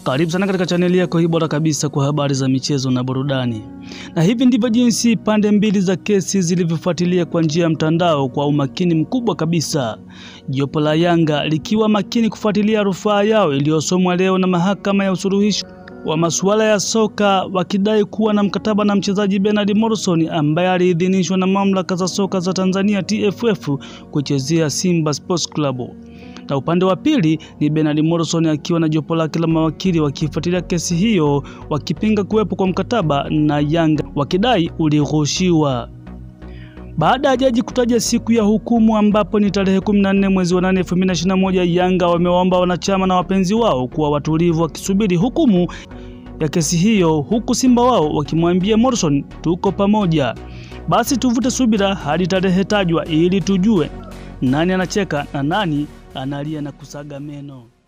Karibu sana katika chaneli yako hii bora kabisa kwa habari za michezo na burudani. Na hivi ndivyo jinsi pande mbili za kesi zilivyofuatilia kwa njia ya mtandao kwa umakini mkubwa kabisa. Jopo la Yanga likiwa makini kufuatilia rufaa yao iliyosomwa leo na mahakama ya usuluhishi wa masuala ya soka wakidai kuwa na mkataba na mchezaji Bernard Morrison ambaye aliidhinishwa na mamlaka za soka za Tanzania TFF kuchezea Simba Sports Club na upande wa pili ni Bernard Morrison akiwa na jopo lake la mawakili wakifuatilia kesi hiyo wakipinga kuwepo kwa mkataba na Yanga wakidai ulighushiwa. Baada ya jaji kutaja siku ya hukumu ambapo ni tarehe 14 mwezi wa 8 2021, Yanga wamewaomba wanachama na wapenzi wao kuwa watulivu wakisubiri hukumu ya kesi hiyo, huku Simba wao wakimwambia Morrison, tuko pamoja, basi tuvute subira hadi tarehe tajwa ili tujue nani anacheka na nani analia na kusaga meno.